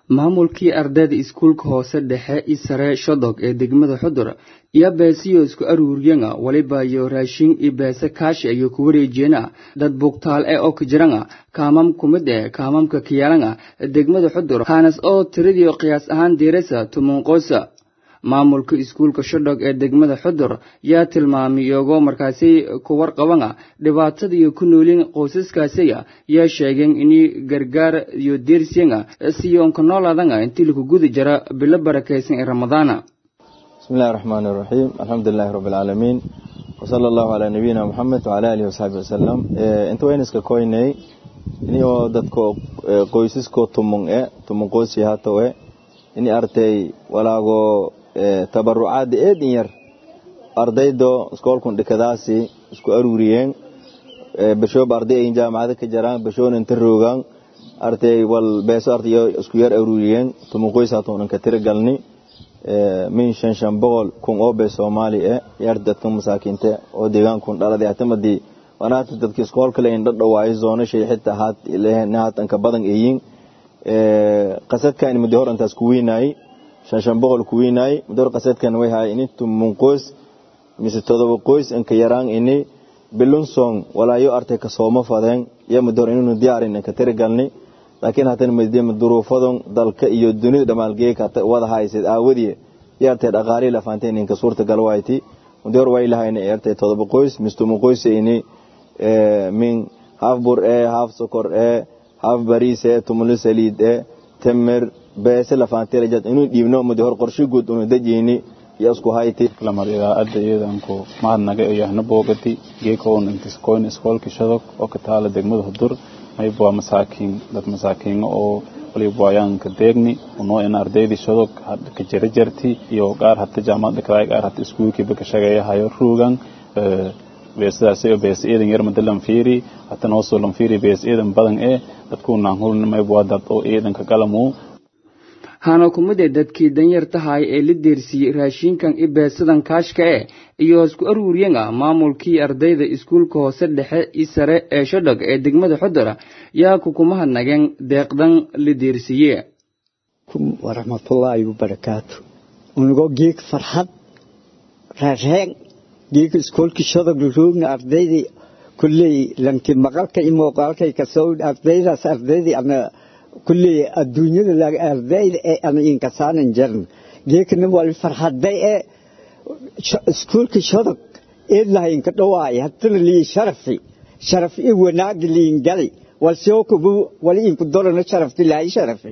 maamulkii ardayda iskuulka hoose dhexe i sare shodog ee degmada xudur iyo beesiyo isku aruuriyana waliba iyo raashin iyo beese kaashi ayuu ku wareejiyena dad bugtaal ee oo ka jirana kaamam ku mid eh kaamamka kiyaalana degmada xudur kaanas oo tiradii qiyaas ahaan diirasa tumunqoosa maamulka iskuulka shodhog ee degmada xudur yaa tilmaamay iyagoo markaasi ku warqabana dhibaatada iyo ku noolin qoysaskaasiya yaa sheegeen inay gargaar iyo deersiyana siyoonka noolaadana intii lagu gudi jira bilo barakaysan ee ramadaana bismillahi raxmaani iraxiim alxamdulilaahi rabbi alcaalamiin wasala allahu calaa nabiyina moxamed wacala aalihi wasaxbi wasalam inta wayniska koynay inio dadka qoysaskoo tumun e tumun qoysi hato e ini artay walaago tabarucaada eedin yar ardaydo iskoolkun dhikadaasi isku aruuriyeen bashooba arday ayin jaamacada ka jaraan bashoona inta roogaan artay wal beeso ardayo isku yar aruuriyeen tumun qoys hatoon inka tira galni min shan shan boqol kun oo bee soomaali e yar dadka masaakiinte oo deegaankun dhaladay hatamadii wanaata dadka iskoolkale in dhadhawaayo zoonashay xitaa haat haatanka badan eeyin qasadkan muddo hor intaas ku weynaayey shan shan boqol ku weynaayey muddo hor qasadkan way haay ini tumun qoys mise todoba qoys inka yaraan ini bilunson walaayo artay ka sooma fadeen iyo muddo hor inuu diyaarin inka tirigalni laakiin haatan madima duruufadon dalka iyo dunida dhamaalgeeka wada haysid aawadii yartay dhaqaalii lafaanteen inka suurta galwayti muddo hor way lahayna yartay todoba qoys mise tumun qoys ini min haaf bur ee haaf sokor ee haaf bariise tumulo saliid e temer beese lafaantirajad inuu dhiibno muddo hor qorshe guud unu dejeyni iyo isku hayti lamar idaacadda iyadanku mahadnaga iyo yahna boogati geekoon intiskoyn iskoolka shadog oo ka taala degmada hudur mayb waa masaakiin dad masaakiino oo waliba waayaanka deegni unoo in ardaydii shadog ka jara jarti iyo qaar hata jaamacadda kadaay qaar hata iskuulkiiba ka shaqeeyahayo ruugan beesadaas bees eedan yar mada lanfiiri hatan hoosoo lanfiiri bees eedan badan ee dadku naanhulna mayb waa dad oo eedanka galamu hana kumid ee dadkii danyartahay ee la deersiiyey raashinkan i beesadan kaashka e iyo isku aruuriyana maamulkii ardayda iskuulka hoose dhexe i sare ee shodhog ee degmada xudura yaa kukumahadnageen deeqdan la deersiiye waraxmatullaahi wabarakaatu unigoo geeg farxad reereen geega iskoolkii shadog roogna ardaydii kulley lanki maqalka i muuqaalkay kasoo ardaydaas ardaydii ana kulley adduunyada laga ardayda ee ana inkasaanan jarin geekana wali farxaday ee iskoolkii shadog ee lahaynka dhawaay hatana lii sharafi sharaf i wanaagi liin gali walsoo kubu wali inku dorana sharafti laayi sharafi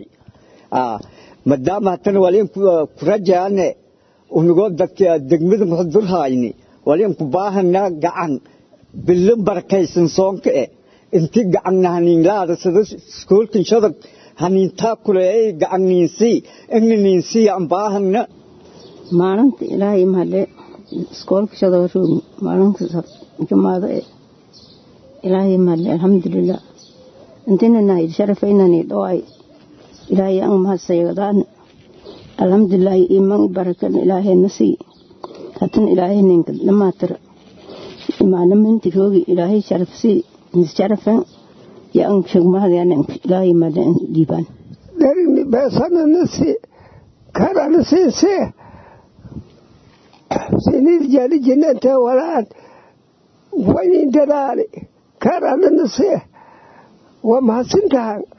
maadaama hatana wali inku kurajaane unigoo dadka degmada muxdurhayni waliin ku baahanaa gacan bilan barakaysan soonka e inti gacanna haniinlaada sida iskoolkan shadog haniintaa kuleey gacan niinsii igna niinsii aan baahana maalinta ilaahay mahadle iskoolka shadog roogni maalinta jumaada e ilaahay mahadle alxamdulilah intina nahid sharafaynani dhawaay ilaahay ang mahadsaygadaana alxamdulilah iman barakan ilaahayna sii hatan ilaahay ninka dhamaatira imaanaminti roogi ilaahay sharafsii nisharafan ya an shugmahadayananka ilaahay madan dhiibaan darini beesananasi karanasiise sinid jali jinante walaan wanin dadaali karananasi waa mahadsintahan